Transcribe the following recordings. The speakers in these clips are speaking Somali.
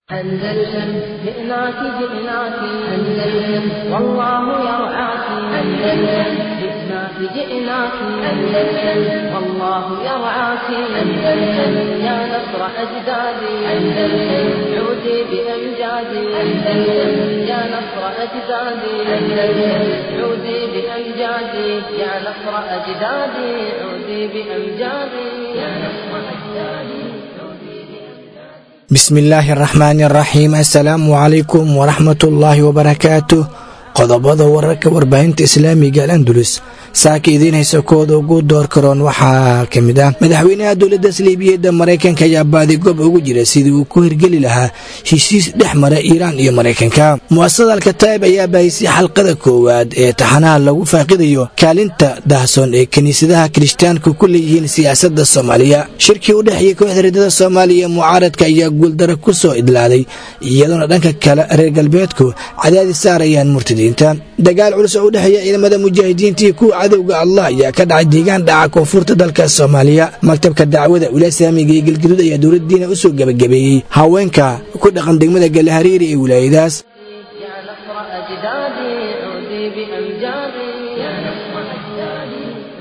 أندلسن جئناك جئناك أندلسن والله يرعاك أندلسن جئناك جئناك أندلسن والله يرعاك أندلسن يا نصر أجدادي أندلسن عودي بأمجادي أندلسن يا نصر أجدادي أندلسن عودي بأمجادي يا نصر أجدادي عودي بأمجادي يا نصر أجدادي bismi illaahi araxmaani araxiim assalaamu calaykum waraxmatullaahi wabarakaatu qodobada wararka warbaahinta islaamiga alandulus saaka idiin haysa kooda ugu door karoon waxaa ka mid ah madaxweynaha dowladda saliibiyadda maraykanka ayaa baadigoob ugu jira sidii uu ku hirgeli lahaa heshiis dhex mara iiraan iyo maraykanka mu'asasada alkataa'ib ayaa baahisay xalqada koowaad ee taxanaha lagu faaqidayo kaalinta dahsoon ee kiniisadaha kirishtaanku ku leeyihiin siyaasadda soomaaliya shirkii u dhexeeyey kooxda reedada soomaaliya mucaaradka ayaa guuldaro ku soo idlaaday iyadoona dhanka kale reer galbeedku cadaadis saarayaan murtadiinta dagaal culus oo u dhexeeya ciidamada mujaahidiinta iyo kuwa cadowga allah ayaa ka dhacay deegaan dhaca koonfurta dalka soomaaliya maktabka dacwada wilaasaamiga iyo galgaduud ayaa dowladdiina u soo gebagabeeyey haweenka ku dhaqan degmada galahariiri ee wilaayadaas يا نصر أجدادي عودي بأمجادي يا نصر أجدادي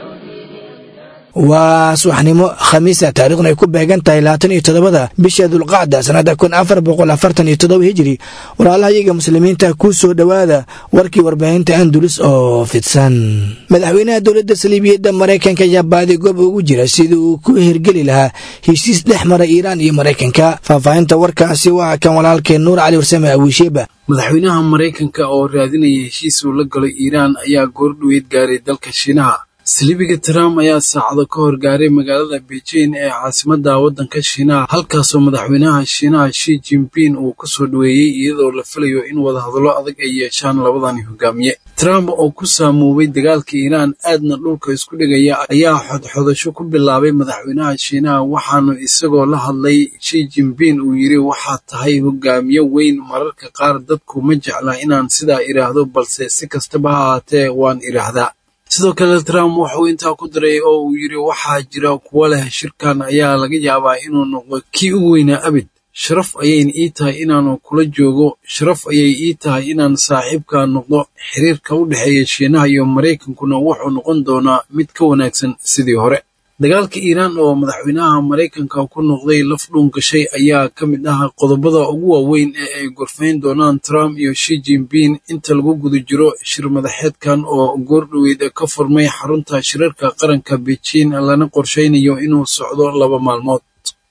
waa subaxnimo khamiisa taariikhna ay ku beegan tahay labaatan iyo toddobada bisha dulqacda sannada kun afar boqol afartan iyo toddoba hijiri walaalaha iyaga muslimiinta ku soo dhowaada warkii warbaahinta andulus oo fidsan madaxweynaha dowladda saliibiyadda maraykanka ayaa baadigoob ugu jira sidii uu ku hirgeli lahaa heshiis dhex mara iiraan iyo maraykanka faahfaahinta warkaasi waa kan walaalkeen nuur cali warsame awiisheeba madaxweynaha maraykanka oo raadinaya heshiis uu la galo iiraan ayaa goordhoweyd gaaray dalka shiinaha saliibiga trump ayaa saacado ka hor gaaray magaalada beijing ee caasimadda waddanka shiinaha halkaasoo madaxweynaha shiinaha shi jinping uu ku soo dhoweeyey iyadoo la filayo in wadahadallo adag ay yeeshaan labadani hogaamiye trump oo ku saamoobay dagaalka iiraan aadna dhulka isku dhigaya ayaa xodxodasho ku bilaabay madaxweynaha shiinaha waxaanu isagoo la hadlay shi jinping uu yidhi waxaad tahay hogaamiye weyn mararka qaar dadku ma jecla inaan sidaa idhaahdo balse si kastaba ha ahaatee waan idhaahdaa sidoo kale trump wuxuu intaa ku daray oo uu yidhi waxaa jira kuwo leh shirkan ayaa laga yaabaa inuu noqdo kii ugu weynaa abid sharaf ayayna ii tahay inaanu kula joogo sharaf ayay ii tahay inaan saaxiibka noqdo xiriirka u dhexeeya shiinaha iyo maraykankuna wuxuu noqon doonaa mid ka wanaagsan sidii hore dagaalka iiraan oo madaxweynaha maraykanka ku noqday laf dhuun gashay ayaa ka mid ah qodobada ugu waaweyn ee ay gorfayn doonaan trump iyo shi jinping inta lagu guda jiro shir madaxeedkan oo goordhoweyd ka furmay xarunta shirarka qaranka beijing lana qorshaynayo inuu socdo laba maalmood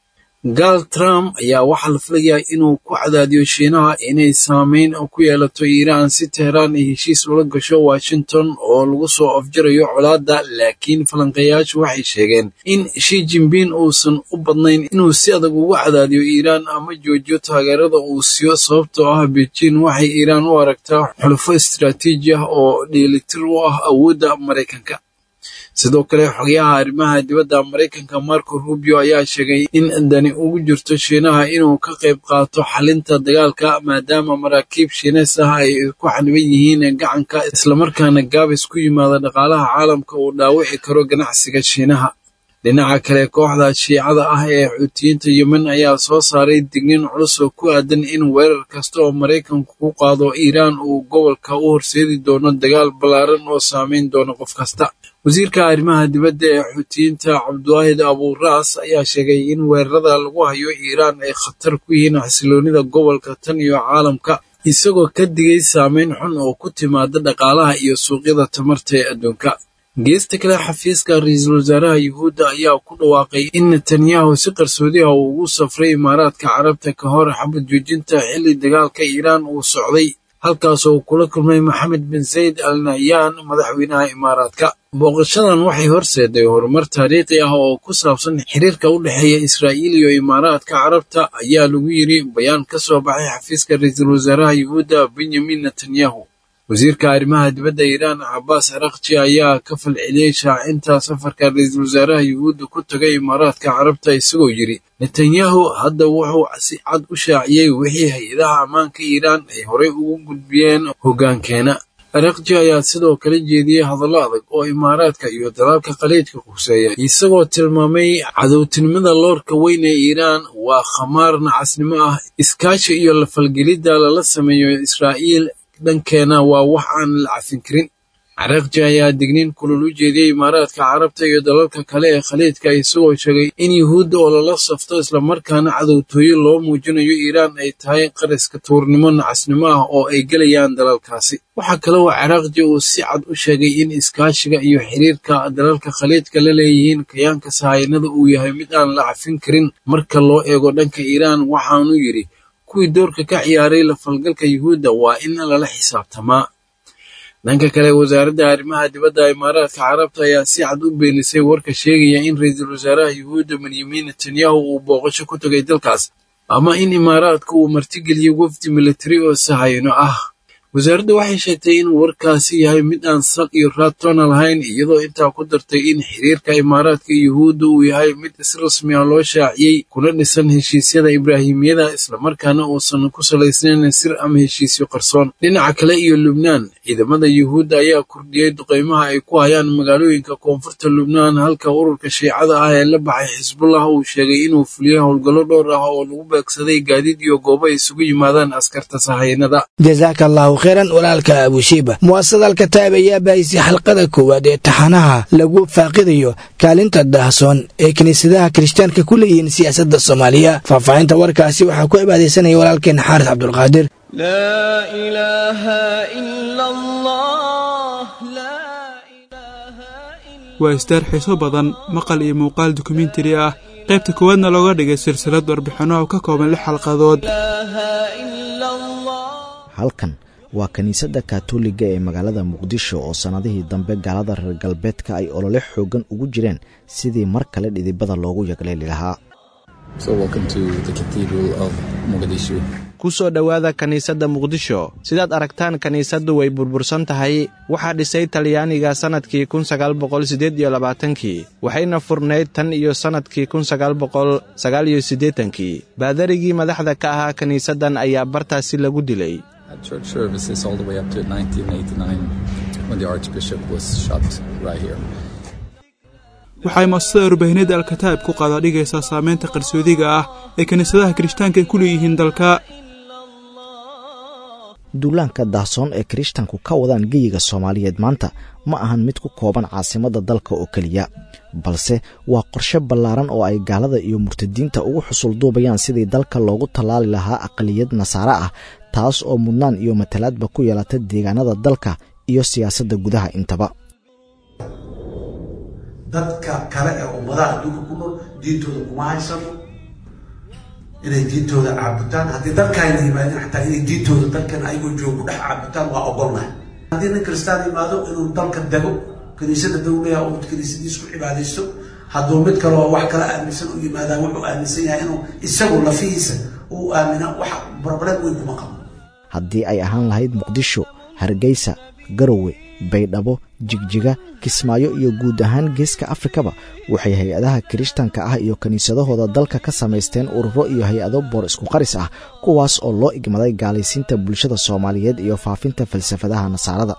gaal trump ayaa waxaa la filayaa inuu ku cadaadiyo shiinaha inay saameyn ku yeelato iiraan si teheraan ay heshiis ula gasho washington oo lagu soo afjarayo colaadda laakiin falanqeeyaashu waxay sheegeen in shi jinping uusan u badnayn inuu si adag ugu cadaadiyo iiraan ama joojiyo taageerada uu siiyo sababtoo ah beijing waxay iiraan u aragtaa xulufo istaraatiiji ah oo dheelitir u ah awoodda maraykanka sidoo kale xogayaha arrimaha dibadda maraykanka marco rubio ayaa sheegay in dani ugu jirto shiinaha inuu ka qayb qaato xalinta dagaalka maadaama maraakiib shiineys ah ay ku xaniban yihiin gacanka islamarkaana gaabis ku yimaada dhaqaalaha caalamka uu dhaawici karo ganacsiga shiinaha dhinaca kale kooxda shiicada ah ee xuutiyiinta yemen ayaa soo saaray dignin culus oo ku aadan in weerar kasta oo maraykanku ku qaado iiraan uu gobolka u horseedi doono dagaal ballaaran oo saameyn doono qof kasta wasiirka arrimaha dibadda ee xuutiyiinta cabdiwaahid abuuraas ayaa sheegay in weerarada lagu hayo iiraan ay khatar ku yihiin xasiloonida gobolka tan iyo caalamka isagoo ka digay saameyn xun oo ku timaada dhaqaalaha iyo suuqyada tamarta ee adduunka geesta kale xafiiska ra-iisul wasaaraha yuhuudda ayaa ku dhawaaqay in netanyahu si qarsoodi ah uu ugu safray imaaraadka carabta ka hor xabad joojinta xilli dagaalka iiraan uu socday halkaasoo uu kula kulmay maxamed bin zayd al nahyaan madaxweynaha imaaraadka booqashadan waxay horseeday horumar taariikhi ah oo ku saabsan xiriirka u dhexeeya israa'iil iyo imaaraadka carabta ayaa lagu yidri bayaan ka soo baxay xafiiska ra-iisul wasaaraha yuhuudda benyamin netanyahu wasiirka arrimaha dibadda iiraan cabaas arakji ayaa ka falceliyey shaacinta safarka ra-iisul wasaaraha yuhuudda ku tagay imaaraadka carabta isagoo yidhi netanyahu hadda wuxuu si cad u shaaciyey wixii hay-adaha ammaanka iiraan ay horey ugu gudbiyeen hoggaankeena arakji ayaa sidoo kale jeediyey hadallo adag oo imaaraadka iyo dalalka khaliijka quseeya isagoo tilmaamay cadowtinimada loorka weyn ee iiraan waa khamaar nacasnimo ah iskaashi iyo lafalgelidda lala sameeyo israa'iil dhankeena waa wax aan la cafin karin carakji ayaa digniin kulul u jeediyey imaaraadka carabta iyo dalalka kale ee khaliijka isagoo sheegay in yuhuudda oo lala safto islamarkaana cadowtooyo loo muujinayo iiraan ay tahay qariska tuurnimo nacasnimo ah oo ay gelayaan dalalkaasi waxaa kale oo carakji uu si cad u sheegay in iskaashiga iyo xiriirka dalalka khaliijka la leeyihiin kayaanka sahayanada uu yahay mid aan la cafin karin marka loo eego dhanka iiraan waxaanu yidhi kuwii doorka ka ciyaaray la falgalka yuhuudda waa in lala xisaabtamaa dhanka kale wasaaradda arrimaha dibadda imaaraadka carabta ayaa si cad u beenisay warka sheegaya in ra-iisul wasaaraha yuhuudda benyamin netanyahu uu booqasho ku tegay dalkaas ama in imaaraadka uu martigeliyey wafdi militari oo sahayno ah wasaaraddu waxay sheegtay in warkaasi yahay mid aan sal iyo raad toona lahayn iyadoo intaa ku dartay in xiriirka imaaraadka iyo yuhuudda uu yahay mid si rasmi ah loo shaaciyey kuna dhisan heshiisyada ibraahimiyada islamarkaana uusan ku salaysnayn sir ama heshiisyo qarsoon dhinaca kale iyo lubnaan ciidamada yuhuudda ayaa kordhiyey duqaymaha ay ku hayaan magaalooyinka koonfurta lubnaan halka ururka shiicada ah ee la baxay xisbullah uu sheegay inuu fuliyey howlgallo dhowr ah oo lagu beegsaday gaadiid iyo goobo ay isugu yimaadaan askarta sahayanada kheyran walaalka abushiiba mu'asasada alkataab ayaa baahisay xalqada koowaad ee taxanaha lagu faaqidayo kaalinta daahsoon ee kiniisadaha kirishtaanka ku leeyihiin siyaasadda soomaaliya faahfaahinta warkaasi waxaa ku cibaadaysanaya walaalkeen xaaris cabdulqaadir waa istaar xiiso badan maqal iyo muuqaal dokumentari ah qaybta koowaadna looga dhigay silsilad warbixinno oo ka kooban lix xalqadood halkan waa kiniisadda kaatooliga ee magaalada muqdisho oo sannadihii dambe gaalada reer galbeedka ay olole xooggan ugu jireen sidii mar kale dhidibada loogu yagleeli lahaa ku soo dhowaada kiniisadda muqdisho sidaad aragtaan kiniisaddu way burbursan tahay waxaa dhisay talyaaniga sannadkii kun sagaal boqol siddeed iyo labaatankii waxayna furnayd tan iyo sannadkii kun sagaal boqol sagaal iyo siddeetankii baadarigii madaxda ka ahaa kiniisaddan ayaa bartaasi lagu dilay waxay muasasada warbaahineedda alkataa'ib ku qaadaadhigaysaa saamaynta qarsoodiga ah ee kiniisadaha kirishtaanka ay ku leeyihiin dalka duulaanka daahsoon ee kirishtanku ka wadaan geyiga soomaaliyeed maanta ma ahan mid ku kooban caasimadda dalka oo keliya balse waa qorshe ballaaran oo ay gaalada iyo murtadiinta ugu xusul duubayaan sidii dalka loogu tallaali lahaa aqaliyad nasaare ah taas oo mudnaan iyo matalaadba ku yeelata deegaanada dalka iyo siyaasadda gudaha intaba dadka kale ee ummadaha adduunka ku nool diintooda kuma haysano inay diintooda caabutaan haddii dalkaayna yimaadeen xataa inay diintooda dalkan ayagoo joogo ku dhex caabutaan waa ogolnahay haddii nin kristaan yimaado inuu dalka dego kiniisada dawlaha uu kiniisadiis ku cibaadaysto hadduu mid kale oo wax kala aaminsan u yimaadaa wuxuu aaminsan yahay inuu isagu lafihiisa uu aamina wax barbareed weyn kuma qabo haddii ay ahaan lahayd muqdisho hargeysa garowe baydhabo jigjiga kismaayo iyo guud ahaan geeska afrikaba waxay hay-adaha kirishtanka ah iyo kiniisadahooda dalka ka samaysteen ururo iyo hay-ado boor isku qaris ah kuwaas oo loo igmaday gaalaysiinta bulshada soomaaliyeed iyo faafinta falsafadaha nasaarada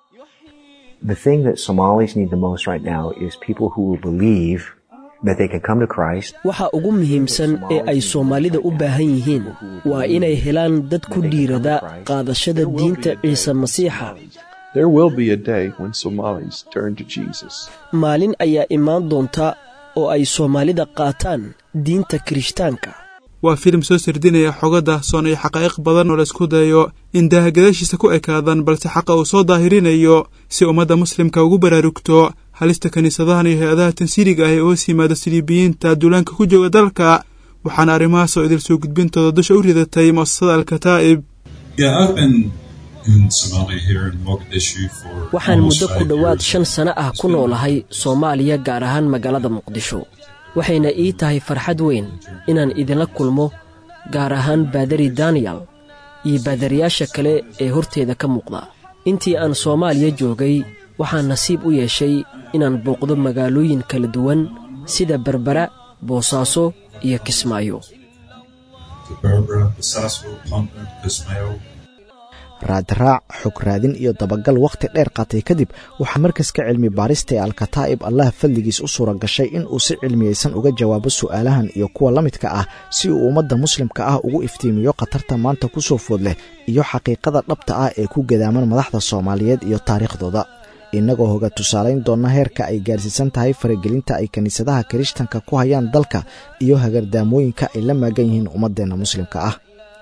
waxa ugu muhiimsan ee ay soomaalida u baahan yihiin waa inay helaan dad ku dhiirada qaadashada diinta ciise masiixa maalin ayaa imaan doonta oo ay soomaalida qaataan diinta kirishtaanka waa filim soo sardinaya xogo daahsoon iyo xaqaa'iq badan oo laysku dayo in daahagadaashiisa ku ekaadaan balse xaqa uu soo daahirinayo si ummadda muslimka ugu baraarugto halista kiniisadahan iyo hay-adaha tansiiriga ah ee hoos yimaada siliibiyiinta duulaanka ku jooga dalka waxaana arrimahaas oo idil soo gudbintooda dusha u ridatay mu'asasada alkataa'ib waxaan muddo ku dhowaad shan sano ah ku noolahay soomaaliya gaar ahaan magaalada muqdisho waxayna ii tahay farxad weyn inaan idinla kulmo gaar ahaan baadari daniyel iyo baadariyaasha kale ee horteeda ka muuqda intii aan soomaaliya joogay waxaan nasiib u yeeshay inaan booqdo magaalooyin kala duwan sida berbera boosaaso iyo kismaayo raadraac xog raadin iyo dabagal wakhti dheer qaatay kadib waxaa markaska cilmi baarista ee alkataa'ib allah fadligiis u suura gashay in uu si cilmiyeysan uga jawaabo su'aalahan iyo kuwa la midka ah si uu ummadda muslimka ah ugu iftiimiyo khatarta maanta ku soo food leh iyo xaqiiqada dhabta ah ee ku gadaaman madaxda soomaaliyeed iyo taariikhdooda innagoo hoga tusaalayn doonna heerka ay gaarsiisan tahay faragelinta ay kiniisadaha kirishtanka ku hayaan dalka iyo hagardaamooyinka ay la maagan yihiin ummaddeenna muslimka ah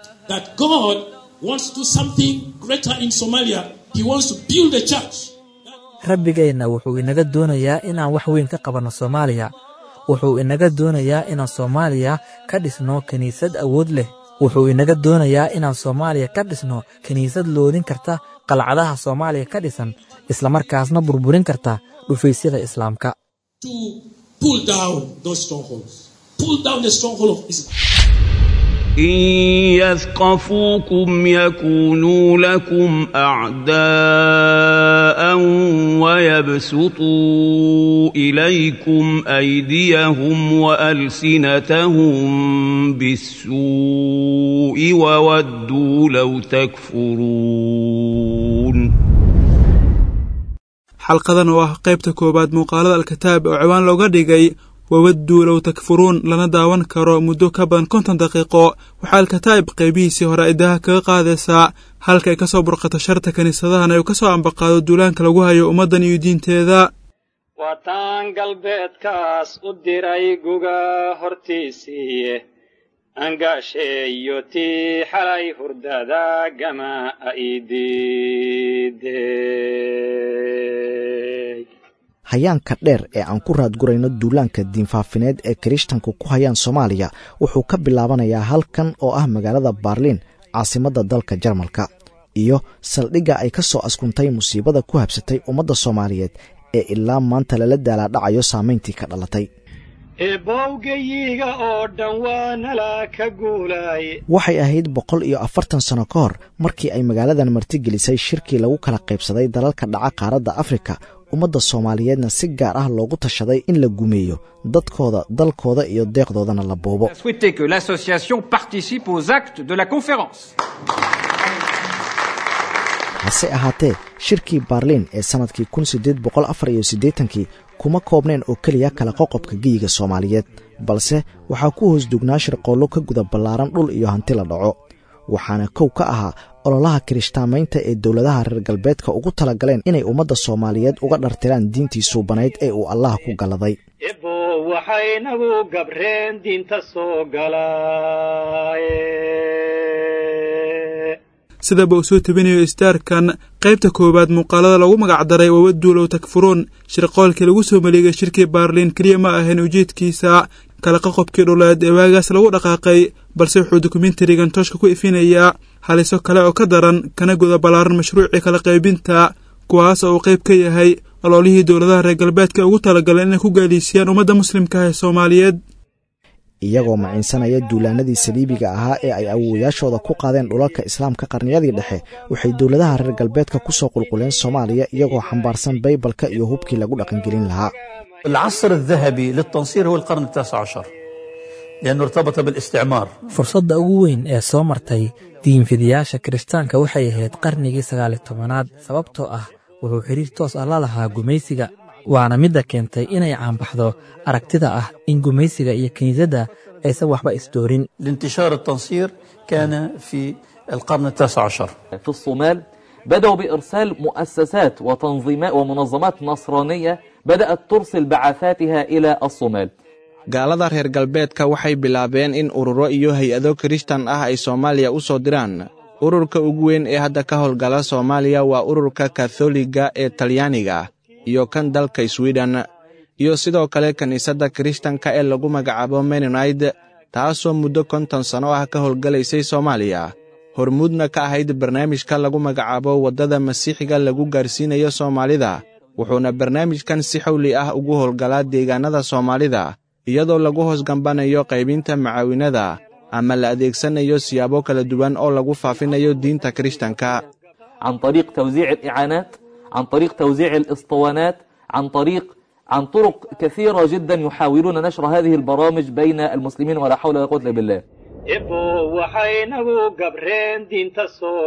rabbigeenna wuxuu inaga doonayaa inaan wax weyn ka qabanno soomaaliya wuxuu inaga doonayaa inaan soomaaliya ka dhisno kiniisad awood leh wuxuu inaga doonayaa inaan soomaaliya ka dhisno kiniisad loodin karta qalcadaha soomaaliya ka dhisan islamarkaasna burburin karta dhufaysyada islaamka إن يثقفوكم يكونوا لكم أعداء ويبسطوا إليكم أيديهم وألسنتهم بالسوء وودوا لو تكفرون xalqadan oo ah qaybta koowaad muuqaalada alkitaab oo ciwaan looga dhigay wawadduu low takfuruun lana daawan karo muddo ka badan konton daqiiqo waxaa alkataa'ib qaybihiisii hore idaha kaga qaadaysaa halka ay ka soo burqato sharta kiniisadahan ay u ka soo ambaqaado duulaanka lagu hayo ummaddan iyo diinteeda wataan galbeedkaas u diray guga hortiisii angaasheeyo tii xalay hurdada gama aidiidey hayaanka dheer ee aan ku raadgurayno duulaanka diinfaafineed ee kirishtanku ku hayaan soomaaliya wuxuu ka bilaabanayaa halkan oo ah magaalada baarliin caasimadda dalka jarmalka iyo saldhigga ay ka soo askuntay musiibada ku habsatay ummadda soomaaliyeed ee ilaa maanta lala daalaadhacayo saamayntii ka dhalatay eebowgayiga oo dhan waa nala ka guulay waxay ahayd boqol iyo afartan sano ka hor markii ay magaaladan martigelisay shirkii lagu kala qaybsaday dalalka dhaca qaaradda afrika ummadda soomaaliyeedna si gaar ah loogu tashaday in la gumeeyo dadkooda dalkooda iyo deeqdoodana la boobo hase ahaatee shirkii baarliin ee sannadkii kun siddeed boqol afar iyo siddeetankii kuma koobneen oo keliya kala qoqobka geyiga soomaaliyeed balse waxaa ku hoos dugnaa shirqoollo ka guda ballaaran dhul iyo hanti la dhaco waxaana kow ka ahaa ololaha kirishtaamaynta ee dowladaha reer galbeedka ugu talagaleen inay ummadda soomaaliyeed uga dhartiraan diintii suubanayd ee uu allah ku galladay ebo waxaynagu gabreen diinta soo galaaye sidaba uu soo tebinayo istaarkan qaybta koowaad muuqaalada lagu magacdaray wawaduulow takfuruun shirqoolkii lagu soo maleegay shirkii baarliin keliya ma ahayn ujeedkiisa kala qoqobkii dhuleed ee waagaas lagu dhaqaaqay balse wuxuu dokumentarigan tooshka ku ifinayaa haliso kale oo ka daran kana guda ballaaran mashruucii kala qaybinta kuwaas oo uu qayb ka yahay ololihii dowladaha reer galbeedka ugu talagaleen inay ku gaaliisiyaan ummadda muslimka ah ee soomaaliyeed iyagoo maciinsanaya duulaanadii saliibiga ahaa ee ay awowayaashooda ku qaadeen dhulalka islaamka qarniyadii dhexe waxay dowladaha reer galbeedka ku soo qulquleen soomaaliya iyagoo xambaarsan baybalka iyo hubkii lagu dhaqangelin lahaa العصر الذهبي للتنصير هو القرن التاسع عشر لأنه ارتبط بالاستعمار fursadda ugu weyn ee soo martay diinfidayaasha kirishtaanka waxay ahayd qarnigii sagaali tobanaad sababtoo ah wuxuu xidhiir toos ah la lahaa gumaysiga waana midda keentay inay caanbaxdo aragtida ah in gumaysiga iyo kiniisadda aysan waxba isdoorin لانتشار التنصير كان في القرن التاسع عشر في الصومال بدأوا بإرسال مؤسسات وتنظيمات ومنظمات نصرانية بدأت ترسل بعثاتها إلى الصومال gaalada reer galbeedka waxay bilaabeen in ururo iyo hay-ado kirishtan ah ay soomaaliya u soo diraan ururka ugu weyn ee hadda ka howlgala soomaaliya waa ururka katholiga ee talyaaniga iyo kan dalka swiden iyo sidoo kale kiniisadda kirishtanka ee lagu magacaabo menonid taasoo muddo konton sanno ah ka howlgalaysay soomaaliya hormuudna ka ahayd barnaamijka lagu magacaabo waddada masiixiga lagu gaarsiinayo soomaalida wuxuuna barnaamijkan si xawli ah ugu howlgalaa deegaannada soomaalida iyadoo lagu hoos gambanayo qaybinta macaawinada ama la adeegsanayo siyaabo kala duwan oo lagu faafinayo diinta kirishtanka عن طريق توزيع الإعانات عن طريق توزيع الإسطوانات عن طريق عن طرق كثيرة جدا يحاولون نشر هذه البرامج بين المسلمين ولا حول ولا قوة إلا بالله ebo waxaynagu gabreen diinta soo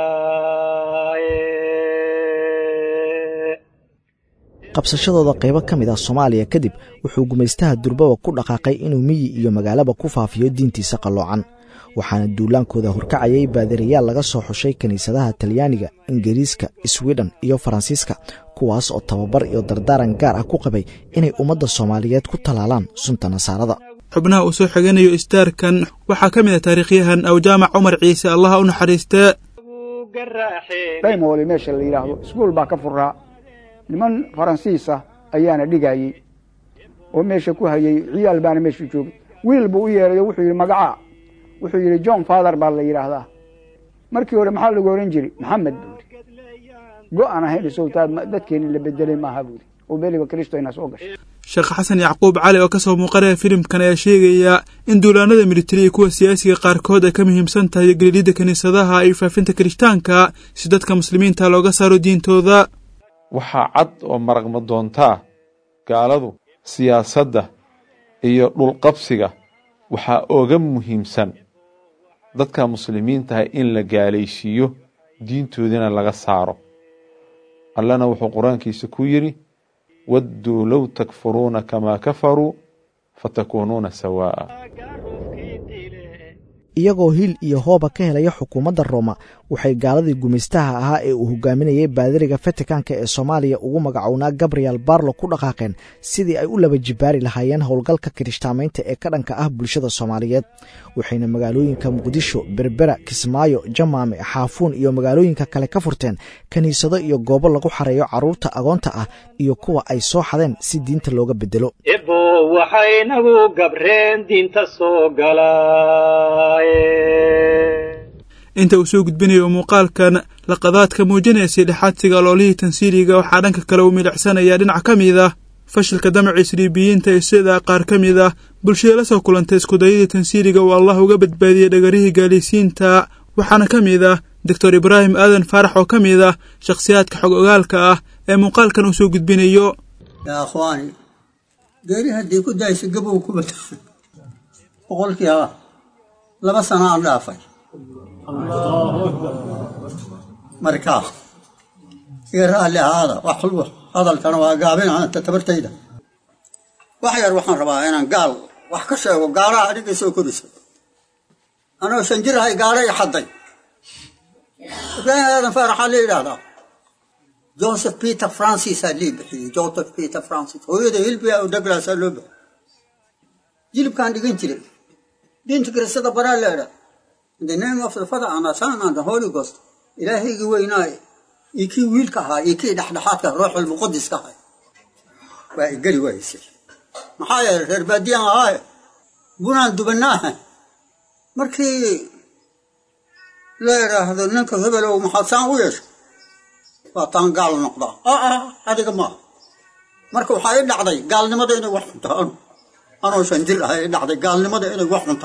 galaaye qabsashadooda qaybo ka mid ah soomaaliya kadib wuxuu gumaystaha durbaba ku dhaqaaqay inuu miyi iyo magaalaba ku faafiyo diintiisa qalloocan waxaana duulaankooda horkacayay baadiriyaal laga soo xushay kiniisadaha talyaaniga ingiriiska swidhen iyo faransiiska kuwaas oo tababar iyo dardaaran gaar ah ku qabay inay ummadda soomaaliyeed ku tallaalaan sunta nasaarada xubnaha uu soo xiganayo istaarkan waxaa ka mid ah taariikhyahan awjaamac cumar ciise allaha u naxariistee dhaymoole meesha la yidhaahdo iskuul baa ka furaa niman faransiis ah ayaana dhigayey oo meesha ku hayey ciyaal baana meesha joogay wiil buu u yeeray oo wuxuu yidhi magacaa wuxuu yidhi john father baa la yidhaahdaa markii hore maxaa lagu ohan jiray maxamed buu yidhi go-aan ahayn sowtaa dadkeeni la bedelay maaha buu yidhi oo beliba kristo ina soo gashay sheekh xasan yacquub cali oo ka soo muuqanaya filimkan ayaa sheegaya in duulaanada militari iyo kuwa siyaasiga qaarkood ay ka muhiimsan tahay gelididda kiniisadaha iyo faafinta kirishtaanka si dadka muslimiinta looga saaro diintooda waxaa cad oo maraqma doontaa gaaladu siyaasadda iyo dhulqabsiga waxaa oga muhiimsan dadka muslimiintaha in la gaalaysiiyo diintoodina laga saaro allana wuxuu qur-aankiisa ku yidhi wadduu low takfuruuna kamaa kafaruu fatakuunuuna sawaa'a iyagoo hil iyo hooba ka helaya xukuumadda rooma waxay gaaladii gumaystaha ahaa ee uu hogaaminayay baadiriga fatikanka ee soomaaliya ugu magacownaa gabriel barlo ku dhaqaaqeen sidii ay u laba jibaari lahaayeen howlgalka kirishtaamaynta ee ka dhanka ah bulshada soomaaliyeed waxayna magaalooyinka muqdisho berbera kismaayo jamaame xaafuun iyo magaalooyinka kale ka furteen kiniisado iyo goobo lagu xareeyo carruurta agoonta ah iyo kuwa ay soo xadeen si diinta looga bedelo ebo waxaynagu gabreen diinta soo galaaye inta uu soo gudbinayo muuqaalkan laqadaadka muujinaya siidhexaadsiga aloolihii tansiiliga waxaa dhanka kale uu milicsanayaa dhinac ka mid ah fashilka damaca isriibiyiinta ee sida qaar ka mid ah bulshada la soo kulantay iskudayadii tansiiliga uu allah uga badbaadiyey dhagarihii gaalaysiinta waxaana ka mid ah doctor ibraahim aadan faarax oo ka mid ah shakhsiyaadka xog ogaalka ah ee muuqaalkan uu soo gudbinayo yaa akhwaani geeri haddii ku daysa gabow ku bata boqolkiiba laba sano aan dhaafay markaa iga raalli ahaada wax walba hadalkana waa gaabin anta tabartayda wax yar waxaan rabaa inaan gaal wax ka sheego gaalaha adiga soo korisa anoo shan jir ahay gaala i xadday ibraahim aadan faaraxaa la yidhaahdaa joseph peter francis aa lii bixiyey joseph peter francis hooyada hilbiga oo douglasaa loo bixiyey jilibkaan dhigan jiray diinta kiristada baraa leedha in the name of the father and the son and the holy ghost ilaahaygii weynaaye iyo kii wiilka ahaa iyo kii dhexdhexaadka ruuxul muqadiska ahay waa igeli waysay maxaa yeelay reer baadiyaan ahaaye bunaan dubanaaha markii la idhaahdo ninka hebelow maxaad saan u yeesha waa taan gaal noqdaa aa adiga maaha marka waxaa i dhacday gaalnimada inay wax xunta anoo shan jir ahay i dhacday gaalnimada inay wax xunta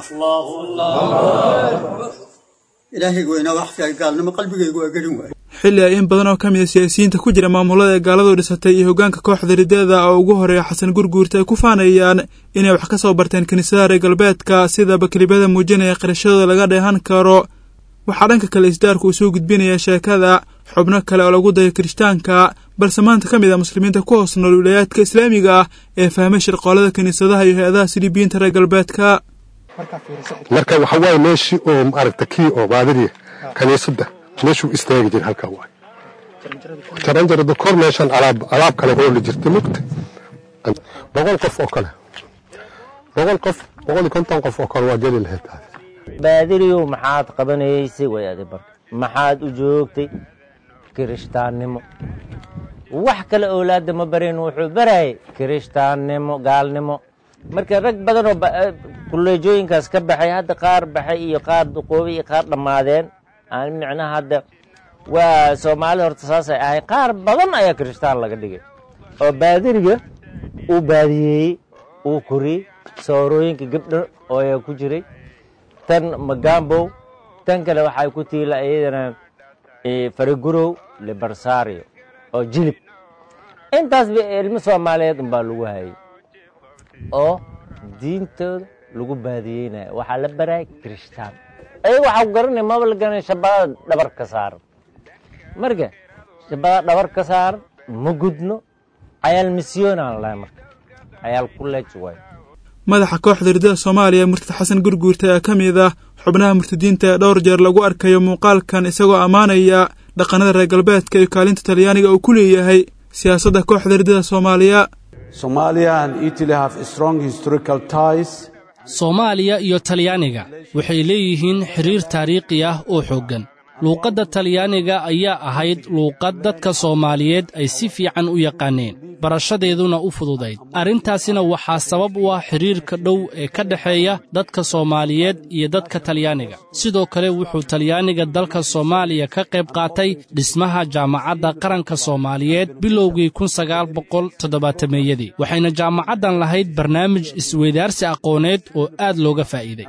ilaahayga weynaa wax fiican gaalnimo qalbigaygu waa gelin waaye xilli ay in badan oo ka mid a siyaasiyiinta ku jira maamulada ee gaaladu dhisatay iyo hoggaanka kooxda rideeda oo ugu horeeya xasan gurguurta ay ku faanayaan inay wax ka soo barteen kiniisadaha reer galbeedka sida bakelibada muujinaya qirashadooda laga dheehan karo waxaa dhanka kale isdaarku uu soo gudbinaya sheekada xubno kale oo lagu dayo kirishtaanka balse maanta ka mid ah muslimiinta ku hoos nool wilayaadka islaamiga ah ee fahmay shirqoolada kiniisadaha iyo hay-adaha silibiyiinta reer galbeedka marka waxa waaye meeshii oo maaragta kii oo baadiriya kaniisadda meeshuu istaagi jira halkaa waay jaranjarada kor meeshan alaab alaab kale hooli jirta mugta boqol qof oo kale boqol qof boqol iyo konton qof oo kale waa geli lahayd taas baadiriyow maxaad qabanaysay way adi barka maxaad u joogtay kirishtaannimo wax kale owlaadda ma barin wuxuu barayay kirishtaannimo gaalnimo marka rag badan oo kulleejooyinkaas ka baxay hadda qaar baxay iyo qaar duqoobay iyo qaar dhammaadeen aan micnaha hadda waa soomaalida horta saasay ahay qaar badan ayaa kirishtaan laga dhigay oo baadiriga uu baadiyeeyey uu koriyey soorooyinka gabdho oo ayaa ku jiray tan magambow tan kale waxay ku tiila iyadana faragurow libarsario oo jilib intaasba ilmo soomaaliyeed unbaa lagu hayay oo diintooda lagu baadiyeynaya waxaa la baraaya kirishtaan ayaga waxaa ku garanaya maba la garanaya shabadada dhabar ka saaran marka shabadada dhabar ka saaran ma gudno cayaal misyoonaan lahay marka cayaal kuleej waayo madaxa kooxda ridada soomaaliya murtad xasan gurguurta ayaa ka mid ah xubnaha murtadiinta ee dhowr jeer lagu arkayo muuqaalkan isagoo ammaanaya dhaqannada reer galbeedka iyo kaalinta talyaaniga uu ku leeyahay siyaasadda kooxda ridada soomaaliya soomaaliya iyo talyaaniga waxay leeyihiin xiriir taariikhi ah oo xooggan luuqadda talyaaniga ayaa ahayd luuqad dadka soomaaliyeed ay si fiican u yaqaaneen barashadeeduna u fududayd arrintaasina waxaa sabab u ah xidhiirka dhow ee ka dhexeeya dadka soomaaliyeed iyo dadka talyaaniga sidoo kale wuxuu talyaaniga dalka soomaaliya ka qayb qaatay dhismaha jaamacadda qaranka soomaaliyeed bilowgii kun sagaal boqol toddobaatameyadii waxayna jaamacaddan lahayd barnaamij isweydaarsi aqooneed oo aad looga faa'iiday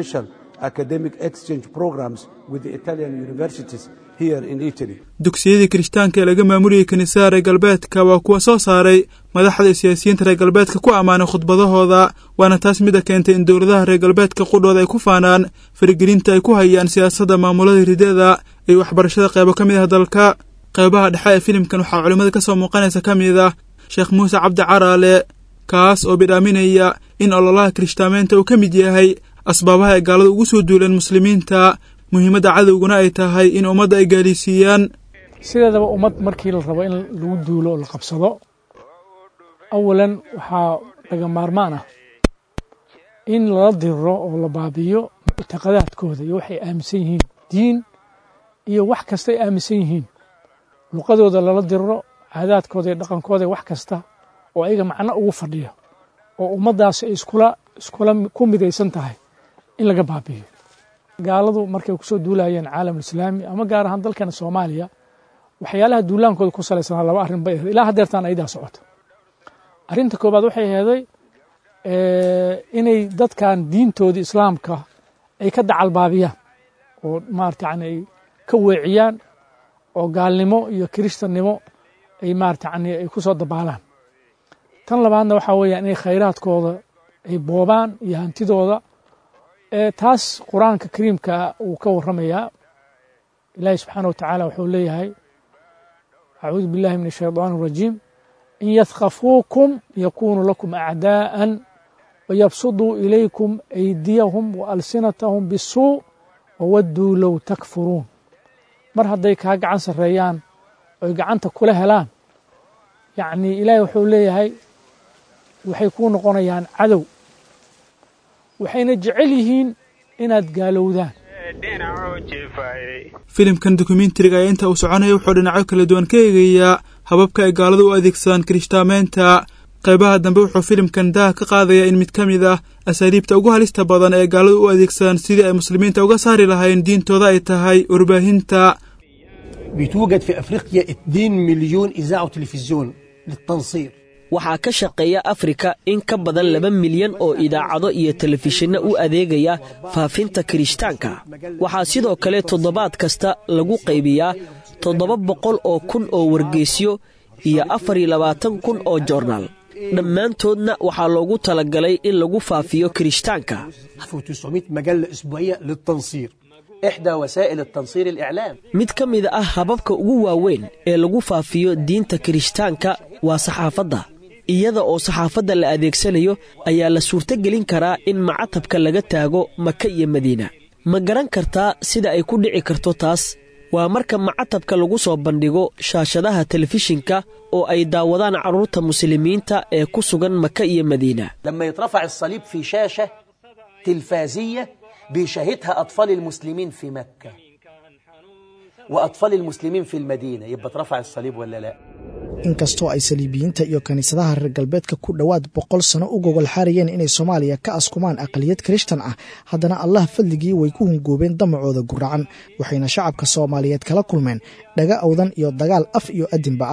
dugsiyadii kirishtaanka ee laga maamulayay kiniisada reer galbeedka waa kuwa soo saaray madaxda iyo siyaasiyiinta reer galbeedka ku ammaanay khudbadahooda waana taas mida keentay in dowladaha reer galbeedka qudhooda ay ku faanaan faragelinta ay ku hayaan siyaasadda maamulada ridada iyo waxbarashada qaybo ka mid ah dalka qaybaha dhexe ee filimkan waxaa culimmada ka soo muuqanaysa ka mid ah sheekh muuse cabdi caraale kaas oo bidhaaminaya in ololaha kirishtaamaynta uu ka mid yahay asbaabaha ay gaalada ugu soo duuleen muslimiinta muhiimadda cadowguna ay tahay in ummadda ay gaalisiiyaan sideedaba ummad markii la rabo in lagu duulo oo la qabsado awalan waxaa laga maarmaan ah in lala diriro oo la baabiyo muctaqadaadkooda iyo waxay aaminsan yihiin diin iyo wax kastay aaminsan yihiin luqadooda lala diriro caadaadkooda iyo dhaqankooda wax kasta oo ayaga macno ugu fadhiya oo ummaddaasi ay iskula iskula ku midaysan tahay in laga baabiyo gaaladu markay kusoo duulayeen caalamulislaami ama gaar ahaan dalkana soomaaliya waxyaalaha duulaankooda ku salaysanaa laba arrin bay ahayd ilaa haddeertaan aydaa socota arrinta koobaad waxay aheeday inay dadkan diintoodii islaamka ay ka dacalbaabiyaan oo maarata yani ay ka weeciyaan oo gaalnimo iyo kiristannimo ay maarata yani ay ku soo dabaalaan tan labaadna waxaa weeyaan inay khayraadkooda ay boobaan iyo hantidooda taas qur-aanka kariimkaa uu ka warramayaa ilaahi subxaana wa tacaala wuxuu leeyahay acuudu billahi min ashayطaan الrajiim in yadkafuukum yakunuu lakum acdaa'an wayabsuduu ilaykum aydiyahum waalsinatahum bisuu wawadduu low takfuruun mar hadday kaa gacan sarreeyaan oy gacanta kula helaan yacnii ilaahi wuxuu leeyahay waxay kuu noqonayaan cadow waxayna jecel yihiin inaad gaalowdaan filimkan dokumentariga ayaa inta uu soconaya wuxuu dhinacyo kala duwan ka eegayaa hababka ay gaaladu u adeegsadaan kirishtaamaynta qaybaha dambe wuxuu filimkan daha ka qaadayaa in mid ka mid ah asaaliibta ugu halista badan ee gaaladu u adeegsadaan sidii ay muslimiinta uga saari lahayn diintooda ay tahay warbaahinta بتوجد في افريقيا 2 مليون اذاعه وتلفزيون للتنصير waxaa ka shaqeeya afrika in ka badan laba milyan oo idaacado iyo telefishinno u adeegaya faafinta kirishtaanka waxaa sidoo kale toddobaad kasta lagu qaybiyaa toddoba boqol oo kun oo wargeysyo iyo afar iyo labaatan kun oo joornaal dhammaantoodna waxaa loogu talagalay in lagu faafiyo kirishtaanka 1900 مجله اسبوعيه للتنصير احدى وسائل التنصير الاعلام mid ka mid ah hababka ugu waaweyn ee lagu faafiyo diinta kirishtaanka waa saxaafadda iyada oo saxaafadda la adeegsanayo ayaa la suurtogelin karaa in macatabka laga taago maka iyo madiina ma garan kartaa sida ay ku dhici karto taas waa marka macatabka lagu soo bandhigo shaashadaha telefishinka oo ay daawadaan carruurta muslimiinta ee ku sugan maka iyo madiina لما يترفع الصليب في شاشه تلفازيه بيشاهدها اطفال المسلمين في مكه واطفال المسلمين في المدينه يبقى اترفع الصليب ولا لا inkastoo ay saliibiyiinta iyo kiniisadaha reer galbeedka ku dhowaad boqol sano u gogol xaarayeen inay soomaaliya ka askumaan aqaliyad kirishtan ah haddana allah fadligii way ku hungoobeen damacooda guracan waxayna shacabka soomaaliyeed kala kulmeen dhaga awdan iyo dagaal af iyo adinba ah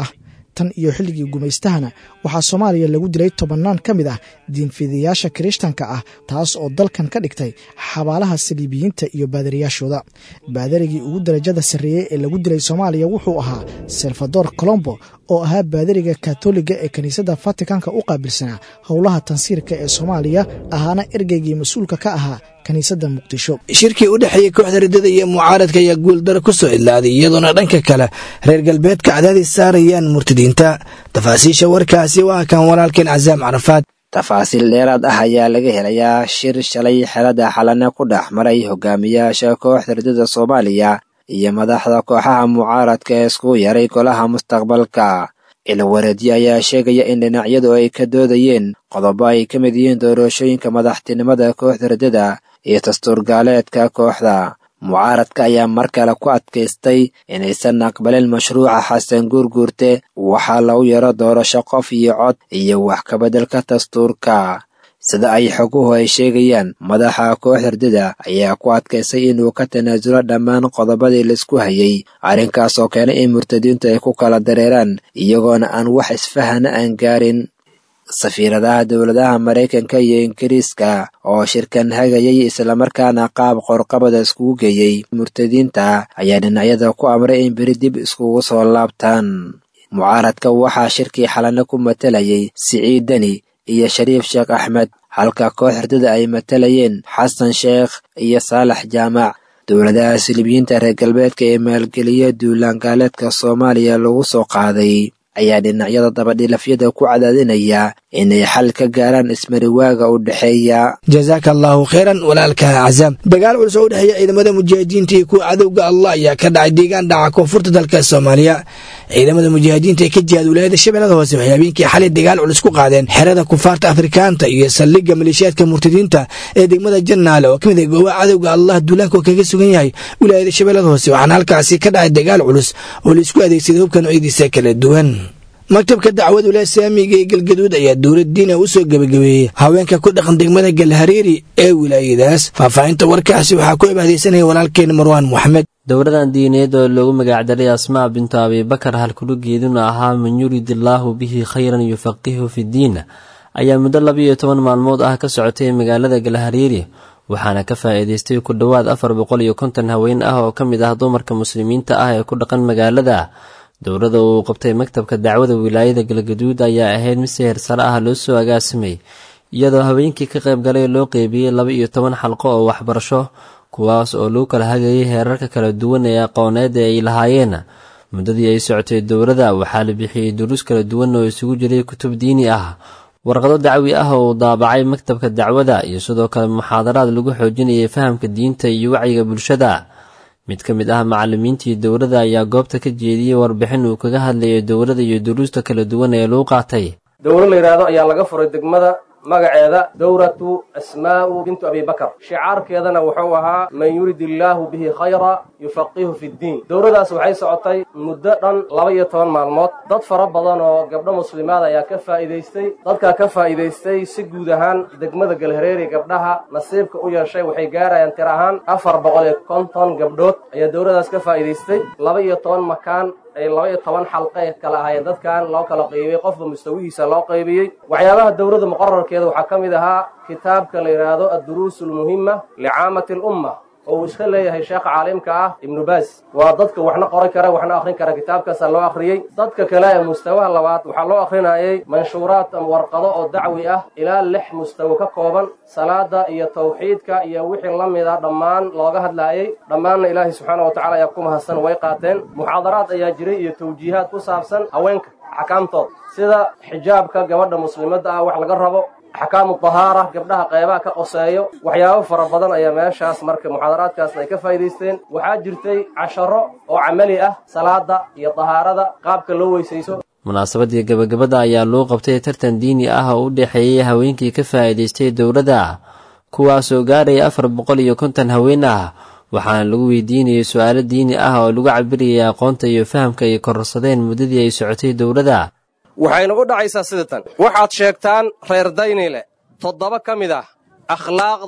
tan iyo xilligii gumaystahana waxaa soomaaliya lagu dilay tobannaan ka mid ah diinfidayaasha kirishtanka ah taas oo dalkan ka dhigtay xabaalaha saliibiyiinta iyo baadariyaashooda baadarigii ugu darajada sarreeyey ee lagu dilay soomaaliya wuxuu ahaa salvador colombo oo ahaa baadariga katoliga ee kiniisadda fatikanka u qaabilsanaa howlaha tansiirka ee soomaaliya ahaana ergeygii mas-uulka ka ahaa kiniisadda muqdisho shirkii u dhexeeyey kooxda riddada iyo mucaaradka ayaa guuldaro ku soo idlaaday iyadoona dhanka kale reer galbeedka cadaadis saarayaan murtadiinta tafaasiisha warkaasi waa kan walaalkeen casaam carafaad tafaasiil dheeraad ah ayaa laga helayaa shir shalay xelada xalana ku dhex maray hogaamiyaasha kooxda riddada soomaaliya iyo madaxda kooxaha mucaaradka ee iskugu yaray golaha mustaqbalka ilwareedyo ayaa sheegaya in dhinacyadu ay ka doodayeen qodobo ay ka mid yihiin doorashooyinka madaxtinimada kooxda riddada iyo dastuurgaaleedka kooxda mucaaradka ayaa mar kale ku adkaystay inaysan aqbalin mashruuca xasan guurguurte waxaa lagu yaro doorasho qof iyo cod iyo wax kabeddelka dastuurka sida ay xoguhu ay sheegayaan madaxa kooxda riddada ayaa ku adkaystay inuu ka tanaasulo dhammaan qodobadii laisku hayay arrinkaas oo keenay in murtadiintu ay ku kala dareeraan iyagoona aan wax isfahana aan gaarin safiiradaha dowladaha maraykanka iyo ingiriiska oo shirkan hagayay islamarkaana qaab qorqabada iskugu geeyey murtadiinta ayaa dhinacyada ku amray in beri dib iskugu soo laabtaan mucaaradka waxaa shirkii xalana ku matalayay siciid deni iyo shariif sheekh axmed halka koox hurdada ay matalayeen xasan sheekh iyo saalax jaamac dowladaha silibiyiinta reer galbeedka ee maalgeliya duulaangaaleedka soomaaliya lagu soo qaaday ayaa dhinacyada dabadhilafyada ku cadaadinaya inay xal ka gaaraan ismariwaaga u dhexeeya jazaaka allaahu khayran walaalka cazaam dagaal culus oo u dhexeeya ciidamada mujaahidiinta iyo kuwa cadowga allah ayaa ka dhacay deegaan dhaca koonfurta dalka soomaaliya ciidamada mujaahidiinta ee ka jihaad wilaayada shabeellada hoose waxay habeenkii xalay dagaal culus ku qaadeen xerada kufaarta afrikaanta iyo saldhigga maleeshiyaadka murtadiinta ee degmada jannaale oo ka mid ah goobaha cadowga allah duulaanka oo kaga sugan yahay wilaayada shabeellada hoose waxaana halkaasi ka dhacay dagaal culus oo laisku adeegsaday hubka noocyadiisa kala duwan maktabka dacwad wilaaya saamiga ee galgaduud ayaa dowlad diina u soo gebagabeeyey haweenka ku dhaqan degmada galhariiri ee wilaayadaas faahfaahinta warkaasi waxaa ku ebahdeysanaya walaalkeen marwaan moxamed dowladan diineed oo loogu magacdaray asmaa bintu abibakar halkulugeeduna ahaa man yurid illaahu bihi khayran yufaqihu fidiin ayaa muddo labiiyo toban maalmood ah ka socotay magaalada galhariiri waxaana ka faa'iidaystay ku dhowaad afar boqol iyo konton haween ah oo ka mid ah dumarka muslimiinta ah ee ku dhaqan magaalada dowladda uu qabtay maktabka dacwada wilaayada galgaduud ayaa ahayd mid si heersare ah loo soo agaasimay iyadoo haweenkii ka qayb galay loo qeybiyey laba iyo toban xalqo oo waxbarasho kuwaas oo lagu kala hagayay heerarka kala duwan ee aqooneed ee ay lahaayeen muddadii ay socotay dowladda waxaa la bixiyey duruus kala duwan oo isugu jiray kutub diini ah warqado dacwi ah oo uu daabacay maktabka dacwada iyo sidoo kale muxaadaraad lagu xoojinayay fahamka diinta iyo wacyiga bulshada mid ka mid ah macallimiintii dowladda ayaa goobta ka jeediyey warbixin uu kaga hadlayay dowladda iyo duruusta kala duwan ee lagu qaatay dowlo la yidhaahdo ayaa laga furay degmada magaceeda dowratu asmaa'u bintu abibakar shicaarkeedana wuxuu ahaa man yurid illaahu bihi khayra yufaqihu fi ddiin dowladaas waxay socotay muddo dhan laba iyo toban maalmood dad fara badan oo gabdho muslimaad ayaa ka faa'iidaystay dadkaa ka faa'iidaystay si guud ahaan degmada galhareeri gabdhaha nasiibka u yeeshay waxay gaarayaan tir ahaan afar boqol iyo konton gabdhood ayaa dowladaas ka faa'iidaystay laba iyo toban makaan ay laba iyo toban xalqe kala ahaayeen dadkan loo kala qaybiyey qofba mustawihiisa loo qaybiyey waxyaabaha dowladda muqararkeeda waxaa ka mid ahaa kitaabka la yidhaahdo adduruus almuhima licaamati alumma oo uu iska leeyahay sheekha caalimka ah ibnu baas waa dadka waxna qoran kara waxna akhrin kara kitaabkaasaa loo akhriyey dadka kale ee mustawaha labaad waxaa loo akhrinayay manshuuraad ama warqado oo dacwi ah ilaa lix mustawo ka kooban salaada iyo tawxiidka iyo wixii la mid a dhammaan looga hadlaayay dhammaanna ilaahay subxaana wa tacala ayaa ku mahadsan way qaateen muxaadaraad ayaa jiray iyo tawjiihaad ku saabsan haweenka axkaamtooda sida xijaabka gabadha muslimadda ah wax laga rabo axkaamu dahaara gabdhaha qeybaha ka qoseeyo waxyaabo fara badan ayaa meeshaas marka muxaadaraadkaasna ay ka faa'iidaysteen waxaa jirtay casharo oo camali ah salaada iyo dahaarada qaabka loo weysayso munaasabadii gabagabada ayaa loo qabtay tartan diini ah oo u dhexeeyey haweenkii ka faa'iidaystay dowladda kuwaasoo gaaraya afar boqol iyo konton haween ah waxaana lagu weydiinayay su-aalo diini ah oo lagu cabirayay aqoonta iyo fahamka ay kororsadeen muddadii ay socotay dowladda waxayna u dhacaysaa sida tan waxaad sheegtaan reer daynile toddoba ka mid ah akhlaaqda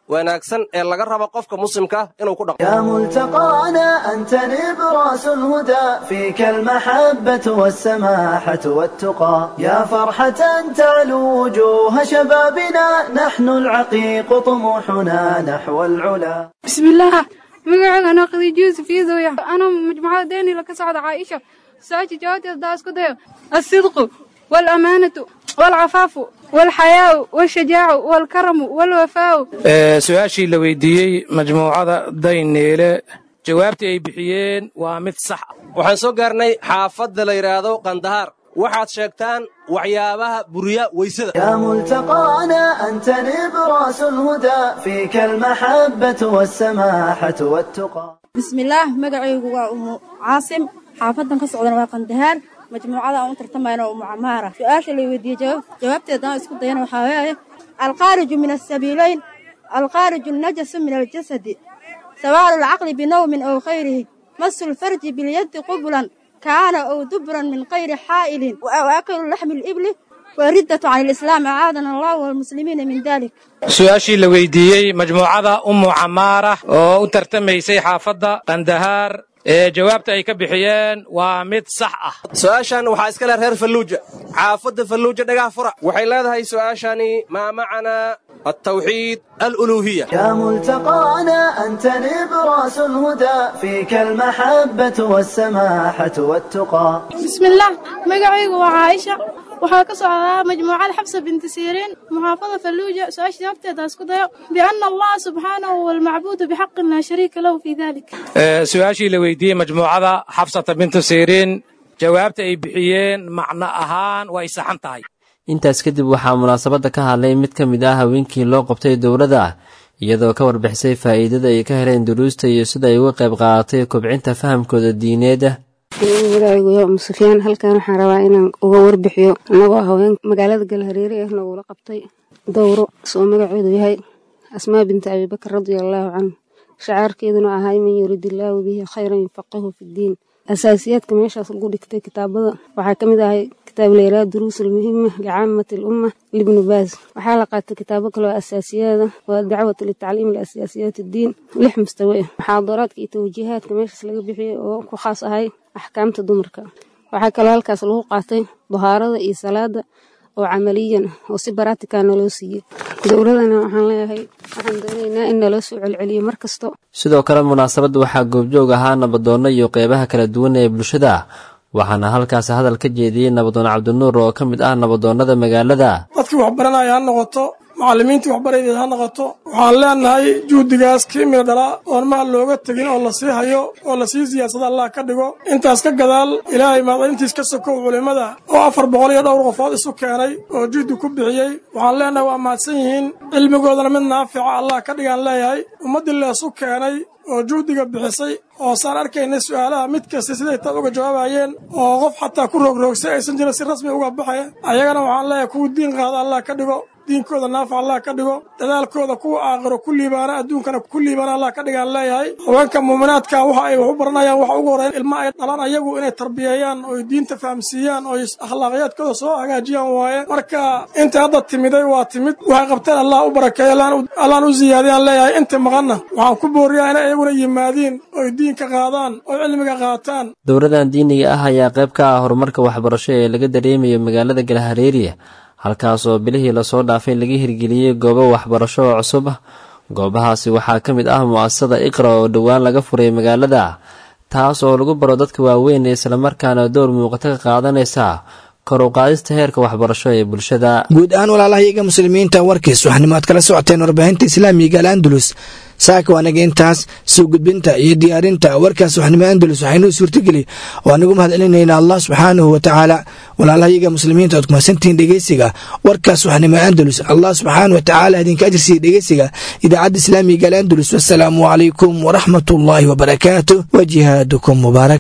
wanaagsan ee laga rabo qofka muslimka inuu ku dhaqmo يا ملتقانا أنت نبراس الهدى فيك المحبة والسماحة والتقى يا فرحة تعلو وجوه شبابنا نحن العقيق طموحنا نحو العلا بسم الله magacayga anaa khadiijo yuusuf iidooya anaa majmucada deynila ka socda caaisha su-aasha jawaabteeda daa isku dayo alsidqu waalamaanatu waalcafaafu waalxayaau waalshajaacu waalkaramu waalwafaau su-aashii la weydiiyey majmuucada dayneele jawaabtii ay bixiyeen waa mid sax ah waxaan soo gaarnay xaafadda la yidhaahdo qandahaar waxaad sheegtaan waxyaabaha buriya weysada يا ملتقانا أنت نبراس الهدى فيك المحبة والسماحة والتقى bismillaah magacaygu waa umu caasim xaafadan ka socdana waa qandahaar majmuucada aan u tartamayna umu camaara su-aasha la weydiiyey jawaab jawaabteedaan isku dayana waxaa weeye alkhaariju min asabiilayn alkhaariju najasu min aljasadi sawaalu lcaqli binowmin aw khayrihi masu lfarji bilyadi qublan kaana ow dubran min kayri xaa'ilin aw akalu laxmi libli wariddatu can alislaam acaadana allahu walmuslimiina min dalik su-aashii la weydiiyey majmuucada ummu camaara oo u tartamaysay xaafadda qandahaar ee jawaabta ay ka bixiyeen waa mid sax ah su-aashan waxaa iska leh reer falluuja xaafadda falluuja dhagaha fura waxay leedahay su-aashani maa macanaa altawxiid aluluuhiya يا ملتقانا أنت نبراس الهدى فيك المحبة والسماحة والتقى bismillaah magacaygu waa caaisha waxaa ka socdaa majmuucada xabsa binti siiriin muxaafada falluuja su-aasha jawaabteeda isku dayo biana allaha subxaanahu walmacbuudu bixaqin laa shariika lahu fii dalik su-aashii la weydiiyey majmuucada xabsata bintu siriin jawaabta ay bixiyeen macno ahaan way saxan tahay intaas kadib waxaa munaasabadda ka hadlay mid ka mid ah haweenkii loo qabtay dowladda iyadoo ka warbixisay faa'iidada ay ka heleen duruusta iyo sida ay uga qayb qaadatay kobcinta fahamkooda diineed magacaygu yaa umu sufyaan halkan waxaan rabaa inaan uga warbixiyo annagoo haween magaalada galhareere ah nagula qabtay dowro soo magaceedu yahay asmaa binti abibakar radia allaahu canhu shacaarkeeduna ahay man yuridillaahu bihi khayran yufaqihu fiddiin asaasiyaadka meeshaas lagu dhigtay kitaabada waxaa ka mid ahay kitaab layraa duruus almuhima licaamati alumma libnu baas waxaa la qaatay kitaabo kaloo asaasiyaada waa dacwatu litacliim liasiyaasiyaat addiin lix mustawe ah muxaadaraadka iyo tawjiihaadka meeshaas laga bixiyey oo ku khaas ahay axkaamta dumarka waxaa kaloo halkaas lagu qaatay dahaarada iyo salaada oo camaliyan ah oo si baraatika naloo siiyey dowladana waxaan leeyahay waxaan doonaynaa in naloo soo celceliyo mar kasto sidoo kale munaasabadda waxaa goobjoog ahaa nabadoonno iyo qeybaha kala duwan ee bulshada waxaana halkaas hadal ka jeediyey nabadoon cabdinuur oo ka mid ah nabadoonnada magaalada dadkii waxbaranaya ha noqoto macallimiintii waxbaraydeed ha noqoto waxaan leenahay juhdigaas kiimina dhalaa oon maal looga tegin oo la sii hayo oo la sii siyaadsada allah ka dhigo intaas ka gadaal ilaahay maadaintiis ka sokow culimmada oo afar boqol iyo dhowr qofood isu keenay oo juhdi ku bixiyey waxaan leenahay waa mahadsan yihiin cilmigoodana mid naafica allah ka dhigaan leeyahay ummaddii leesu keenay oo juhdiga bixisay oo saan arkaynay su'aalaha mid kasta siday taad uga jawaabayeen oo qof xataa ku roogroogsay aysan jirin si rasmi uga baxaya ayagana waxaan leeyahay kuwa diin qaada allah ka dhigo diinkooda naafac allah ka dhigo dadaalkooda kuwa aakhiro ku liibaana adduunkana ku liibaana allah ka dhigaan leeyahay haweenka muuminaadka waxa ay wax u baranayaan waxa ugu horreyn ilma ay dhalaan ayagu inay tarbiyeeyaan oo diinta fahamsiiyaan oo akhlaaqiyaadkooda soo hagaajiyaan waaye marka inta hadda timiday waa timid waxay qabteen allah u barakeeyo allaan u ziyaadiyaan leeyahay inta maqanna waxaan ku booriyaa inay iyaguna yimaadiin oy diinka qaadaan oo cilmiga qaataan dowladan diiniga ah ayaa qayb ka ah horumarka waxbarasho ee laga dareemayo magaalada galhareeriya halkaas oo bilihii lasoo dhaafay laga hirgeliyey goobo waxbarasho oo cusub goobahaasi waxaa ka mid ah mu'asasada iqra oo dhowaan laga furay magaalada taas oo lagu baro dadka waaweyn islamarkaana door muuqato ka qaadanaysa kor u qaadista heerka waxbarasho ee bulshada guud ahaan walaalahayaga muslimiinta warkiis waxnimo aad kala socoteen warbaahinta islaamiga al andalus saaka waanaga intaas soo gudbinta iyo diyaarinta warkaas waxnimo andalus waxaynuu suurtageli oo anigu mahad celinayna allah subxaanahu wa tacaala walaalahayaga muslimiinta aad kumasantihiin dhegeysiga warkaas waxnimo andalus allah subxaanahu wa tacaala idinka ajirsiiya dhegeysiga idaacadda islaamiga al andalus wasalaamu calaykum waraxmat ullaahi wabarakaatu wa jihaadukum mubaarak